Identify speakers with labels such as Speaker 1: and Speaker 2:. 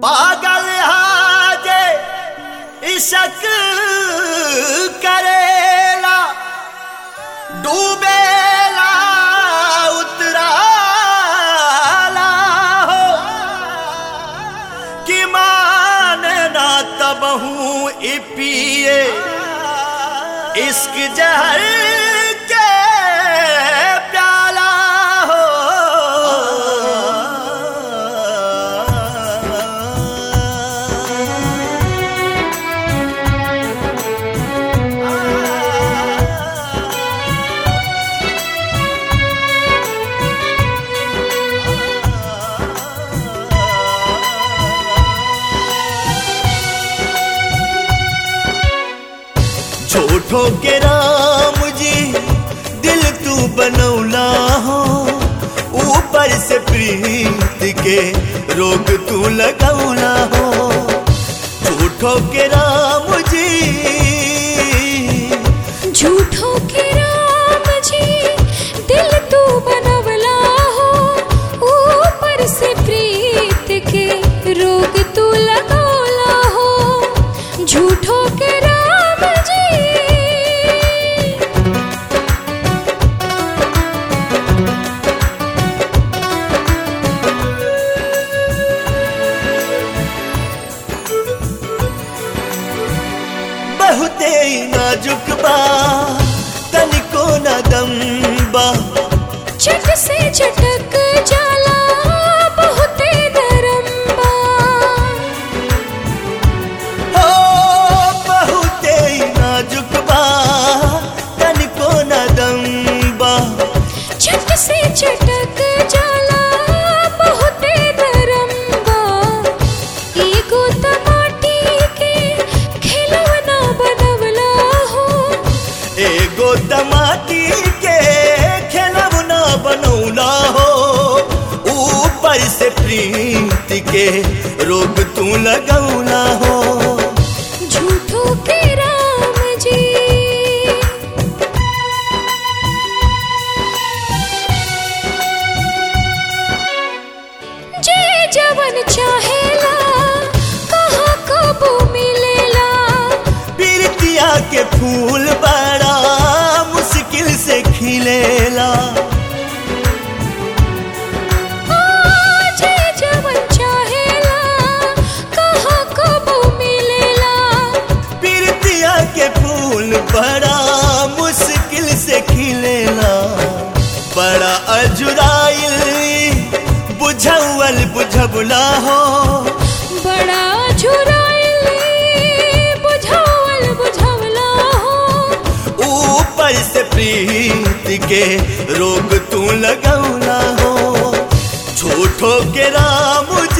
Speaker 1: पागल हाजे इशक करेला डूबेला उतराला हो कि माने ना तबहू ई पिए इश्क जहर के प्याला हो झूठो के राम जी दिल तू बनौला हो ऊपर से प्रीत के रोग तू लगौला हो झूठो के राम जी
Speaker 2: झूठो के राम जी दिल तू बनवला हो ऊपर से प्रीत के रोग तू लगौला हो झूठो के राम जी
Speaker 1: बहुते नाजुक बा तनिको न दम बा
Speaker 2: चट से चटक जाला बहुते नरम बा
Speaker 1: हो बहुते नाजुक बा तनिको न दम बा
Speaker 2: छत से चटक जाला बहुते नरम बा एगो टमाटी के खिलौना बनवला हो
Speaker 1: एगो टमाटी के खिलौना बनौला हो ऊपर से प्रीत के रोग तू लगौला हो
Speaker 2: झूठो के राम जी जे जवन चाहेला कहाँ कबू मिलेला
Speaker 1: पीरतिया के फूल बड़ा मुश्किल से खिलेला
Speaker 2: जे जवन चाहेला कहाँ कबू मिलेला
Speaker 1: पीरतिया के फूल बड़ा मुश्किल से खिलेला बड़ा अजुराइल बुझौल बुझबला हो
Speaker 2: बड़ा झुराइली बुझावल बुझावला हो
Speaker 1: ऊपर से प्रीत के रोग तू लगौला हो झूठो के राम